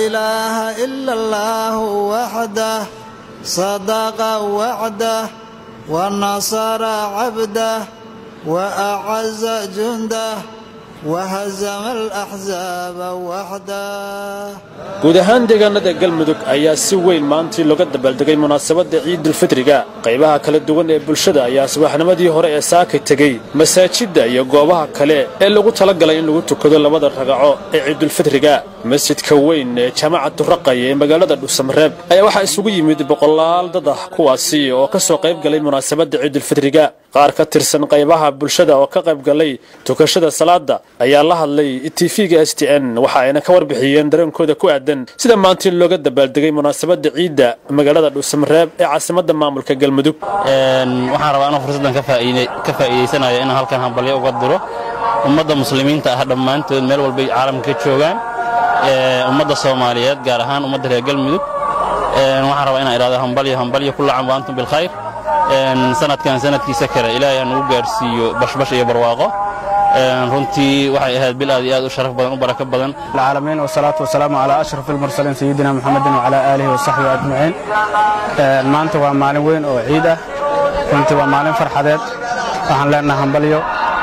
إله إلا الله وحده صدق وعده ونصر عبده وأعز جنده وهزم الأحزاب وحده guud ahaan deegaanada galmudug ayaa si weyn maantii looga dabaaldegay munaasabadda ciidulfitriga qaybaha kala duwan ee bulshada ayaa subaxnimadii hore ee saakay tegey masaajidda iyo goobaha kale ee lagu talagalay in lagu tukado labada ragaco ee ciidulfitriga masjidka weyn ee jaamacadu raqaya ee magaalada dhuusamareeb ayaa waxaa isugu yimid boqolaal dad ah kuwaasi oo ka soo qayb galay munaasabadda ciidulfitriga qaar ka tirsan qaybaha bulshada oo ka qayb galay tukashada salaada ayaa la hadlay tv-ga s t n waxa ayna ka warbixiyeen dareenkooda ku aadan sida maantii looga dabaaldegay munaasabadda ciidda magaalada dhuusamareeb ee caasimadda maamulka galmudug waxaan rabaa inuu fursaddan ka faa'iidaysanayo inaan halkan hambalyo uga diro ummadda muslimiinta ah dhammaantood meel walbay caalamka ka joogaan ummadda soomaaliyeed gaar ahaan ummadda reer galmudug waxaan rabaa inaan idhahdo hambalyo hambalyo kulla cam wa antum bilkhayr sanadkan sanadkiisa kale ilaahay aan ugu gaarsiiyo bashbash iyo barwaaqo runtii waxay ahayd bil aad iyo aad u sharaf badan u barako badan العالمين والصلاة والسلام على أشرف المرسلين سيدنا محمد وعلى آله وصحبه أجمعين maanta waa maalin weyn oo ciid ah runtii waa maalin farxadeed waxaan leenahay hambalyo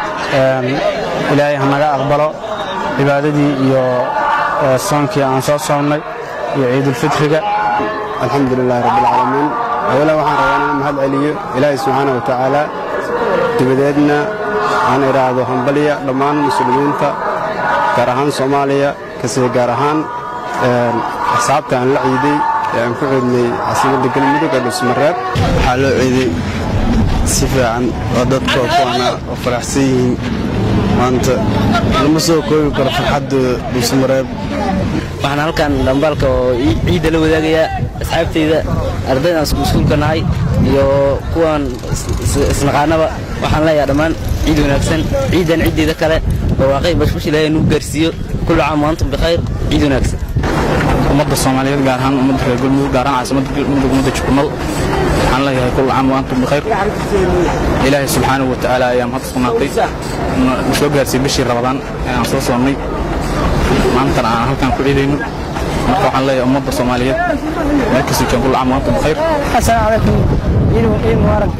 ilaahay hanaga aqbalo cibaadadii iyo soonkii aan soo soonnay iyo ciidulfitriga الحمد لله رب العالمين أولا waxaan rabaa inaan mahad celiyo ilaahay subxaana wa tacaala dibadeedna aan idhaahdo hambalya dhammaan muslimiinta gaar ahaan soomaaliya kasii gaar ahaan axsaabta aan la ciiday ee aan ku ciidnay caasimadda galmudug ee dhusmareeb waxaa loo ciiday si fiican oo dadka kuwana oo faraxsan yihiin maanta lama soo koobi karo farxaddooda dhusmareeb waxaan halkan dhambaalka oo ciidda la wadaagayaa asxaabtayda ardaydan iskuulka nahay iyo kuwan isnaqaanaba waxaan leeyahay dhammaan ciid wanaagsan ciidan ciiddeeda kale barwaaqay bashbash ilaahay nuu gaarsiiyo kullu caam wa antum bikhayr ciid wanaagsan ummadda soomaaliyeed gaar ahaan ummadda reer galmudug gaar ahaan caasimadda galmudug ummadda jukumal waxaan leeyahay kullu caam wa antum bikhayr ilaahay subxaanahu wa tacaala ayaa mahad sugnaatay na soo gaarsiiyey bishii rabadaan ee aan soo soonnay maantana aan halkan ku ciidayno marka waxaan leeyahay ummadda soomaaliyeed meel kasta joogan kullu caam wa antum bikhayr السلام عليكم عيد عيد مبارك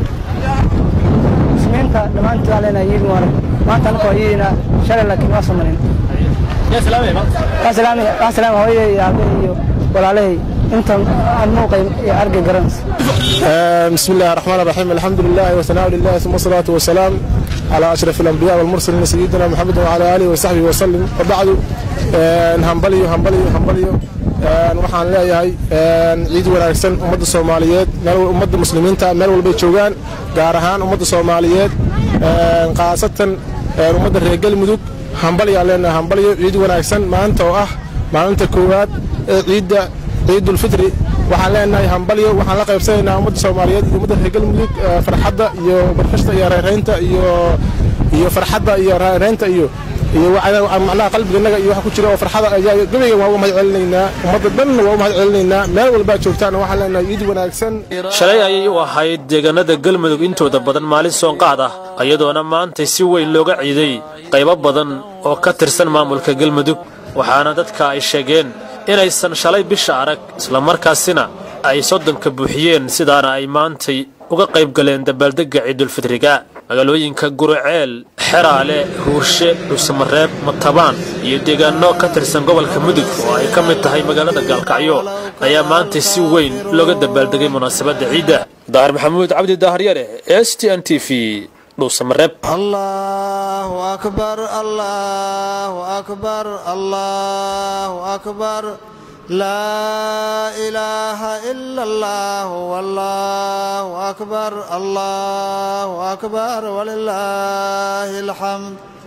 مسلمينتا dhammaantood aan leenahay ciid mubaarak maanta anaka waa ciidina shalay laakiin waa samanin waa salaam hooyaday iyo aabahay iyo walaalahay intan aan muuqay iyo argay garanaysa بسم الله الرحمن الرحيم الحمد لله وثناء لله ثم الصلاة والسلام على أشرف الأنبياء والمرسلين سيدنا محمد وعلى آله وصحبه وسلم وبعد همبليو همبليو همبليو waxaan leeyahay ciid wanaagsan ummadda soomaaliyeed ummadda muslimiinta meel walbay joogaan gaar ahaan ummadda soomaaliyeed khaasatan ummadda reer galmudug hambalyaan leenahay hambalyo ciid wanaagsan maanta oo ah maalinta koowaad ee ciidda ciidulfitri waxaan leenahay hambalyo waxaan la qaybsanaynaa ummadda soomaaliyeed iyo ummadda reer galmudug farxadda iyo barkashta iyo reeraynta iyo iyo farxadda iyo reeraynta iyo iyo macnaha qalbiganaga iyo waxa ku jira oo farxada ayaa gabayga waa u mahad celinaynaa ummadda dhanna waa u mahad celinaynaa meel walbaa joogtaan waxaan leenahay ciid wanaagsan shalay ayay u ahayd deegaanada galmudug intooda badan maalin soonqaad ah iyadoona maantay si weyn looga ciiday qaybo badan oo ka tirsan maamulka galmudug waxaana dadka ay sheegeen inaysan shalay bisha arag islamarkaasina ay soddonka buuxiyeen sidaana ay maantay uga qayb galeen dabaaldegga ciidulfitriga magaalooyinka guruceel xeraale huurshe dhuusamareeb matabaan iyo deegaano ka tirsan gobolka mudug oo ay ka mid tahay magaalada gaalkacyo ayaa maantay si weyn looga dabaaldegay munaasabadda ciidda daahir maxamuud cabdi daaharyare s t n t v dhuusamareeb الله أكبر الله أكبر الله أكبر لا إله إلا الله والله أكبر الله أكبر ولله الحمد